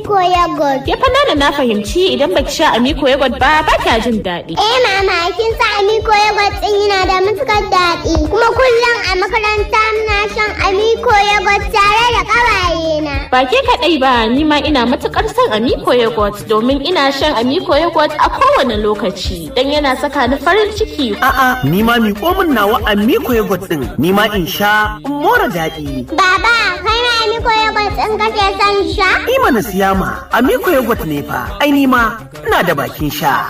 Amiko yogurt. Ke fa nana na fahimci idan baki sha Amiko yogurt ba ba kya jin daɗi. Eh mama kin sa Amiko yogurt din yana da matukar daɗi. Kuma kullum a makaranta muna shan Amiko yogurt tare da ƙawaye na. Ba ke kaɗai ba ni ma ina matukar son Amiko yogurt domin ina shan Amiko yogurt a kowane lokaci dan yana saka ni farin ciki. A'a, ni ma miƙo min nawa Amiko yogurt din, ni ma in sha in more daɗi. Baba, kai na Amiko yogurt din kake son sha? Ni mana siya ma, Amiko yogurt ne fa, ai ni ma ina da bakin sha.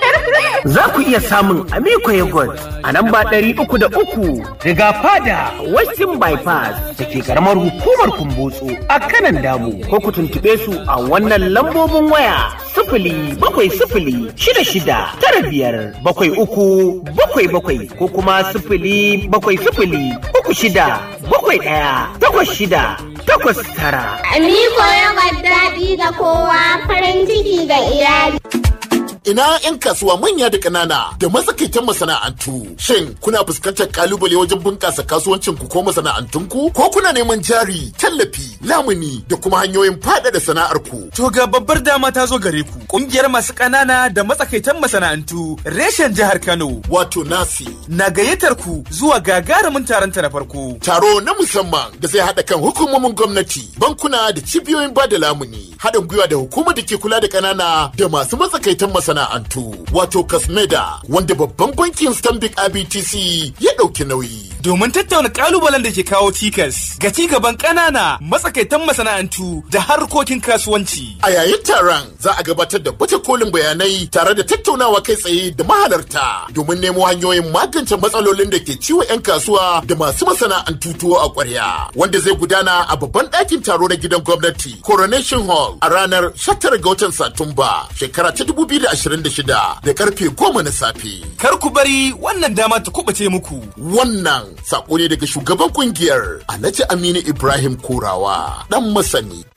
Za ku iya samun Amiko yogurt a nan ba ɗari uku da uku riga fada Western Bypass da ke karamar hukumar Kumbotso a kanan damu ko ku tuntuɓe su a wannan lambobin waya sifili bakwai sifili shida shida tara biyar bakwai uku bakwai bakwai ko kuma sifili bakwai sifili uku shida bakwai ɗaya takwas shida takwas tara. Amiko yogurt daɗi ga kowa farin ciki ga iyali. ina 'yan kasuwa manya da ƙanana da matsakaitan masana'antu. Shin kuna fuskantar kalubale wajen bunƙasa kasuwancin ku ko masana'antunku? Ko kuna neman jari, tallafi, lamuni da kuma hanyoyin faɗaɗa sana'ar ku? To ga babbar dama ta zo gare ku. Ƙungiyar masu ƙanana da matsakaitan masana'antu reshen jihar Kano. Wato nasi. Na gayyatar ku zuwa gagarumin taron ta na farko. Taro na musamman da zai haɗa kan hukumomin gwamnati, bankuna da cibiyoyin bada lamuni, haɗin gwiwa da hukumar da ke kula da ƙanana da masu matsakaitan masana'antu. masana'antu wato kasmeda wanda babban bankin stanbic ibtc ya ɗauki nauyi domin tattauna kalubalen da ke kawo cikas ga ci gaban ƙanana matsakaitan masana'antu da harkokin kasuwanci a yayin taron za a gabatar da baje kolin bayanai tare da tattaunawa kai tsaye da mahalarta domin nemo hanyoyin magance matsalolin da ke ciwo 'yan kasuwa da masu masana'antu tuwo a ƙwarya wanda zai gudana a babban ɗakin taro na gidan gwamnati coronation hall a ranar 19 ga watan satumba shekara ta 2020 26 da karfe 10 na safe. Kar ku bari wannan dama ta kubace muku. Wannan sako ne daga shugaban kungiyar Alhaji Aminu Ibrahim Kurawa dan masani.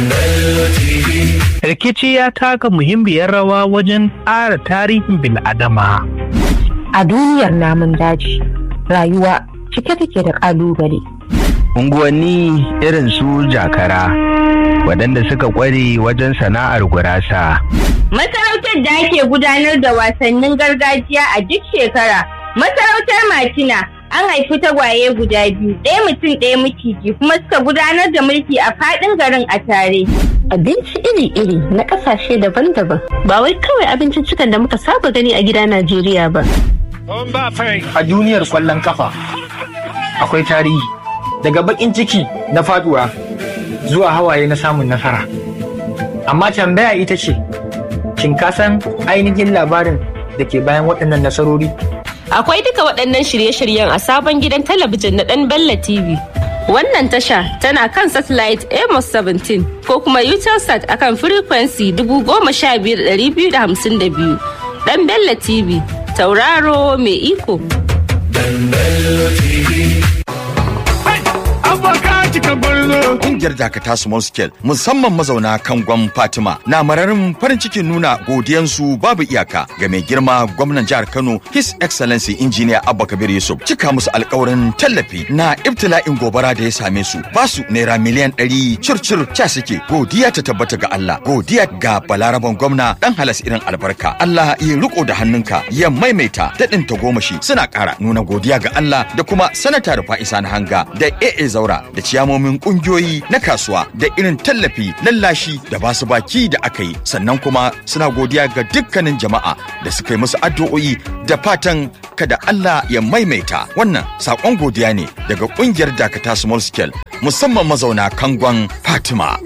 Rikici ya taka muhimmiyar rawa wajen ƙara tarihin bil'adama. A duniyar namun daji, rayuwa cike take da ƙalubale. Unguwanni irin su jakara, waɗanda suka ƙware wajen sana'ar gurasa. Masarautar da ake gudanar da wasannin gargajiya a duk shekara. Masarautar Matina an haifi tagwaye guda biyu, ɗaya mutum ɗaya miciji kuma suka gudanar da mulki a faɗin garin a tare. Abinci iri-iri na ƙasashe daban-daban. Ba wai kawai abinciccikan da muka saba gani a gida Najeriya ba. A duniyar kwallon kafa akwai tarihi daga baƙin ciki na faduwa zuwa hawaye na samun nasara. Amma tambaya ita ce, Shin ka san ainihin labarin da ke bayan waɗannan nasarori? Akwai duka waɗannan shirye-shiryen a sabon gidan talabijin na ɗan Bella TV. Wannan tasha tana kan satellite Amos 17 ko kuma Utelsat akan frequency 15252. Ɗan Bella TV, tauraro mai iko. Ɗan Bella TV. Kungiyar Dakata Small Scale musamman mazauna Kangon Fatima na mararin farin cikin nuna godiyansu babu iyaka ga mai girma gwamnan jihar Kano His Excellency Engineer Abba Kabir Yusuf cika musu alkawarin tallafi na ibtila'in gobara da ya same su ba su naira miliyan ɗari circir ca suke godiya ta tabbata ga Allah godiya ga balaraban gwamna dan halas irin albarka Allah ya riko da hannunka ya maimaita daɗin tagomashi suna ƙara nuna godiya ga Allah da kuma sanata Rufa'isa na hanga da AA Zaura da ciyamomin kungiyoyi na kasuwa da irin tallafi lallashi da basu baki da aka yi sannan kuma suna godiya ga dukkanin jama'a da suka yi musu addu'o'i da fatan kada Allah ya maimaita wannan sakon godiya ne daga kungiyar dakata small scale musamman mazauna kangon Fatima.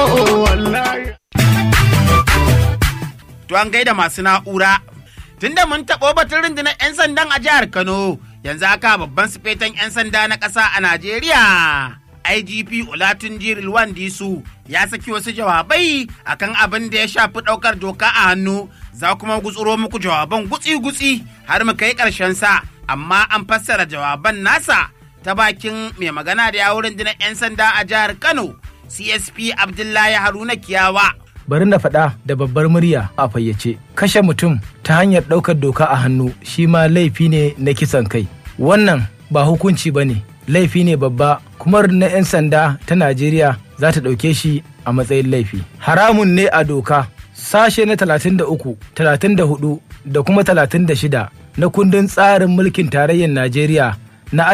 To an gaida masu na'ura tunda mun taɓo batun rundunar 'yan sandan a jihar Kano yanzu haka babban sufetan 'yan sanda na ƙasa a Najeriya. IGP Olatunji Rilwan Disu ya saki wasu jawabai akan abin da ya shafi ɗaukar doka a hannu za kuma gutsuro muku jawaban gutsi-gutsi har mu kai ƙarshen sa amma an fassara jawaban nasa ta bakin mai magana da yawun rundunar 'yan sanda a jihar Kano CSP Abdullahi Haruna Kiyawa. bari na faɗa da babbar murya a fayyace kashe mutum ta hanyar ɗaukar doka a hannu shi ma laifi ne na kisan kai wannan ba hukunci ba ne laifi ne babba kuma na 'yan sanda ta najeriya za ta ɗauke shi a matsayin laifi. Haramun ne a doka sashe na 33, 34 da kuma 36 na kundin tsarin mulkin tarayyar Najeriya na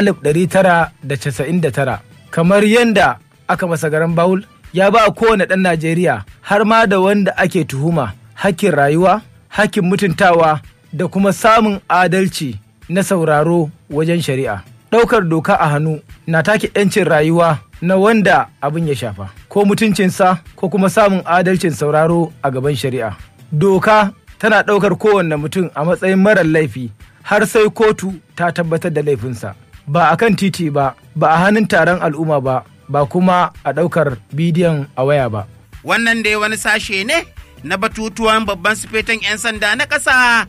1999 kamar yadda aka masa garan Bawul ya ba kowane ɗan Najeriya har ma da wanda ake tuhuma hakkin rayuwa, hakkin mutuntawa da kuma samun adalci na sauraro wajen shari'a. Ɗaukar doka a hannu na take 'yancin rayuwa na wanda abin ya shafa, ko mutuncinsa ko kuma samun adalcin sauraro a gaban shari'a. Doka tana ɗaukar kowanne mutum a matsayin marar laifi har sai kotu ta tabbatar da laifinsa. Ba a kan titi ba, ba a hannun taron al'umma ba, ba kuma a ɗaukar bidiyon a waya ba. Wannan dai wani sashe ne na batutuwan babban sufetan 'yan sanda na ƙasa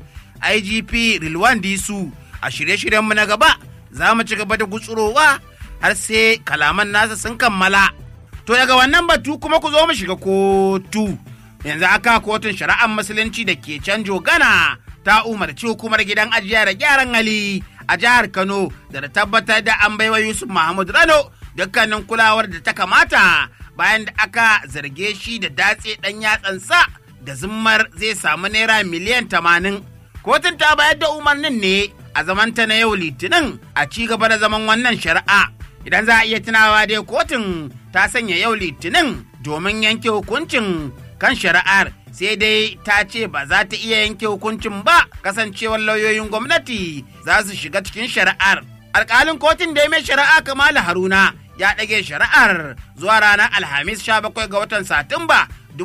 IGP Rilwan Disu a shirye-shiryenmu na gaba za mu ci gaba da gutsurowa har sai kalaman nasa sun kammala. To daga wannan batu kuma ku zo mu shiga kotu. Yanzu aka kotun shari'ar musulunci da ke canjo gana ta umarci hukumar gidan ajiya da gyaran hali a jihar Kano da ta tabbatar da an baiwa Yusuf Mahmud Rano dukkanin kulawar da ta kamata bayan da aka zarge shi da datse ɗan yatsansa da zimmar zai samu naira miliyan tamanin. Kotun ta bayar da umarnin ne a zamanta na yau litinin a ci gaba da zaman wannan shari'a. Idan za a iya tunawa dai kotun ta sanya yau litinin domin yanke hukuncin kan shari'ar sai dai ta ce ba za ta iya yanke hukuncin ba kasancewar lauyoyin gwamnati za su shiga cikin shari'ar. Alƙalin kotun da ya mai shari'a Kamalu Haruna ya ɗage shari'ar zuwa ranar Alhamis 17 ga watan Satumba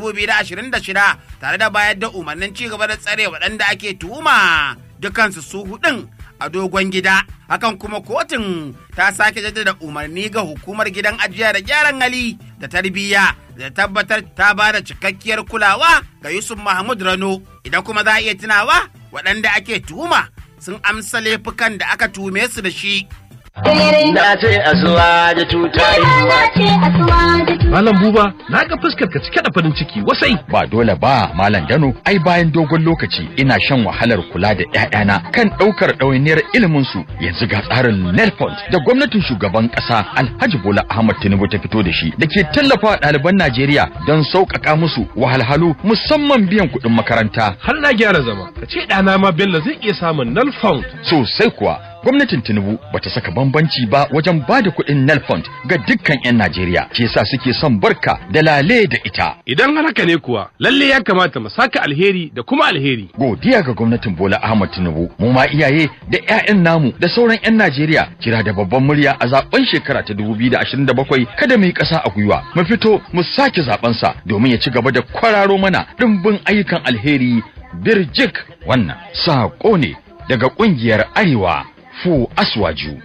2026 tare da bayar da umarnin ci gaba da tsare waɗanda ake tuhuma dukansu su hudun a dogon gida hakan kuma kotun ta sake jaddada umarni ga hukumar gidan ajiya da gyaran hali da tarbiyya da tabbatar ta ba da cikakkiyar kulawa ga yusuf mahmud rano idan kuma za a iya tunawa waɗanda ake tuhuma sun amsa laifukan da aka tume su da shi Na ce asuwa da tutayi. Malam Buba, na ga fuskar ka cike da farin ciki wasai. Ba dole ba, Malam Dano, ai bayan dogon lokaci ina shan wahalar kula da ƴaƴana kan ɗaukar ɗawainiyar ilimin su yanzu ga tsarin Nelfond da gwamnatin shugaban ƙasa Alhaji Bola Ahmad Tinubu ta fito da shi da ke tallafa ɗaliban Najeriya don sauƙaƙa musu wahalhalu musamman biyan kuɗin makaranta. Har na gyara zama, ka ce ɗana ma Bello zai iya samun Nelfond. Sosai kuwa, gwamnatin Tinubu bata saka bambanci ba wajen ba da kuɗin Nelfond ga dukkan 'yan Najeriya, ke sa suke son barka da lale da ita. Idan har haka ne kuwa, lalle ya kamata mu saka alheri da kuma alheri. Godiya ga gwamnatin Bola Ahmad Tinubu, mu ma iyaye da 'ya'yan namu da sauran 'yan Najeriya kira da babban murya a zaben shekara ta 2027 kada mu yi ƙasa a gwiwa. Mu fito mu sake zaben sa domin ya ci gaba da kwararo mana ɗimbin ayyukan alheri birjik wannan saƙo ne daga ƙungiyar Arewa Fu Aswaju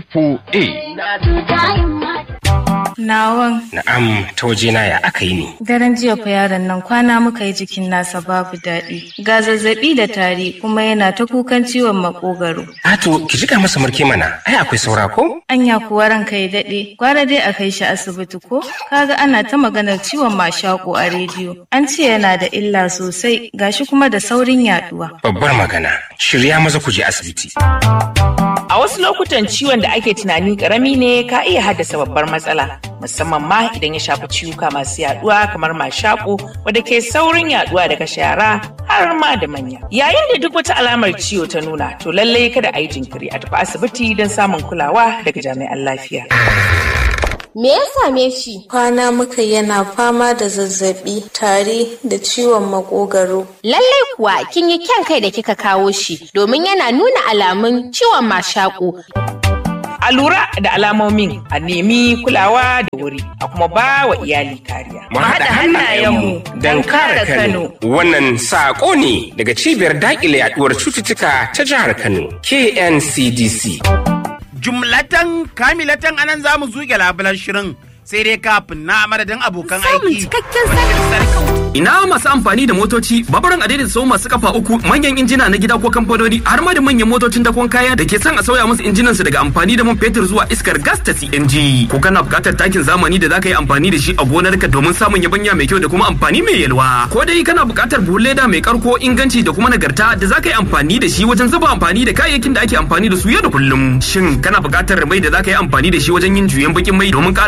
A4A. Nawan. Na'am, ta wajena ya aka yi ne. Daren jiya fa yaron nan kwana muka yi jikin nasa babu daɗi. Ga zazzaɓi da tari kuma yana ta kukan ciwon makogaro. Ato, ki jika masa murke mana, ai akwai saura ko? Anya kuwa ranka ya daɗe, gwara dai a kai shi asibiti ko? Kaga ana ta maganar ciwon mashaƙo a rediyo. An ce yana da illa sosai, gashi kuma da saurin yaɗuwa. Babbar magana, shirya maza ku je asibiti. A wasu lokutan ciwon da ake tunani karami ne ka iya haddasa babbar matsala, musamman ma idan ya shafi ciwuka masu yaduwa kamar mashaƙo wadda ke saurin yaduwa daga shara har ma da manya. Yayin da duk wata alamar ciwo ta nuna, to lallai kada a yi jinkiri a tafi asibiti don samun kulawa daga jami'an lafiya. Me ya same shi? Kwana muka yana fama da zazzabi, tari da ciwon makogaro. Lallai kuwa kin yi kyan kai da kika kawo shi domin yana nuna alamun ciwon mashaƙo. A lura da alamomin a nemi kulawa da wuri a kuma ba wa iyali kariya. Mu haɗa hannayenmu don kare Kano. Wannan saƙo ne daga cibiyar daƙile yaɗuwar cututtuka ta jihar Kano, KNCDC. jumlatan kamilatan anan za mu zuge labulan shirin sai dai kafin na madadin abokan aiki. Ina masu amfani da motoci, babaran adaidaita sau masu kafa uku, manyan injina na gida ko kamfanoni, har ma da manyan motocin dakon kaya da ke son a sauya musu injinan su daga amfani da man fetur zuwa iskar gas ta CNG. Ko kana buƙatar takin zamani da zaka yi amfani da shi a gonarka domin samun yabanya mai kyau da kuma amfani mai yalwa. Ko dai kana buƙatar buhun leda mai karko inganci da kuma nagarta da zaka yi amfani da shi wajen zuba amfani da kayayyakin da ake amfani da su yau da kullum. Shin kana buƙatar mai da zaka yi amfani da shi wajen yin juyen bakin mai domin ƙara ƙarfin injina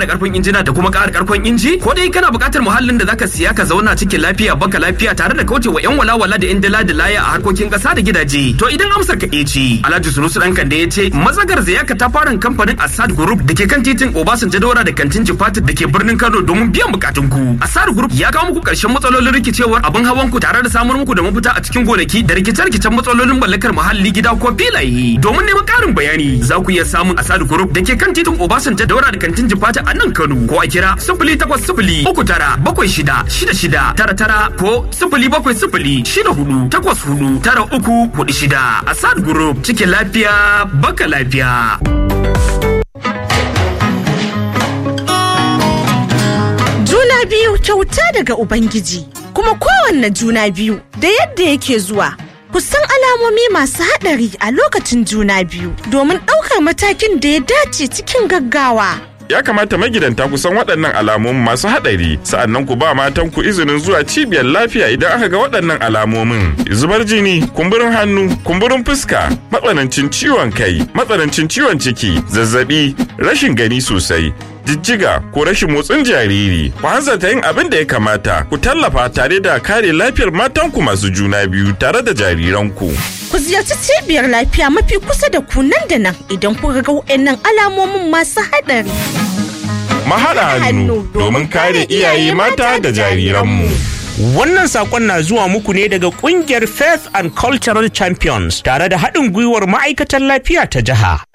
injina da kuma ƙara karkon inji ko dai kana buƙatar muhallin da zaka siya ka zauna cikin lafiya baka lafiya tare da kaucewa yan walawala da yan dala da laya a harkokin ƙasa da gidaje to idan amsar ka ce Alhaji Sunusu dan Kande ya ce mazagar zaya ka ta fara kamfanin Assad Group da ke kan titin Obasanjo Daura da kantin Jifatit da ke birnin Kano domin biyan bukatun ku Assad Group ya kawo muku ƙarshen matsalolin rikicewar abin hawan ku tare da samar muku da mafita a cikin gonaki da rikice-rikicen matsalolin mallakar muhalli gida ko filaye domin neman ƙarin bayani za ku iya samun Assad Group da ke kan titin Obasanjo Daura da kantin Jifatit a nan Kano ko a kira sifili takwas sifili uku tara bakwai shida shida shida tara tara ko sifili bakwai sifili shida hudu takwas hudu tara uku hudu shida Assad Group cikin lafiya baka lafiya. Juna biyu kyauta daga Ubangiji, kuma kowanne juna biyu da yadda yake zuwa. Ku san alamomi masu haɗari a lokacin juna biyu domin ɗaukar matakin da ya dace cikin gaggawa. ya kamata magidanta ku san waɗannan alamomin masu haɗari sa'annan ku ba matan ku izinin zuwa cibiyar lafiya idan aka ga waɗannan alamomin zubar jini kumburin hannu kumburin fuska matsanancin ciwon kai matsanancin ciwon ciki zazzabi rashin gani sosai jijjiga ko rashin motsin jariri ku hanzarta yin abin da ya kamata ku tallafa tare da kare lafiyar matanku masu juna biyu tare da jariranku Ku ziyarci cibiyar lafiya mafi kusa da ku nan da nan idan kuka ga waɗannan alamomin masu haɗari. mahaɗa hannu domin kare iyaye mata da jariranmu Wannan sakon na zuwa muku ne daga kungiyar Faith and Cultural Champions tare da haɗin gwiwar ma'aikatan lafiya ta jiha.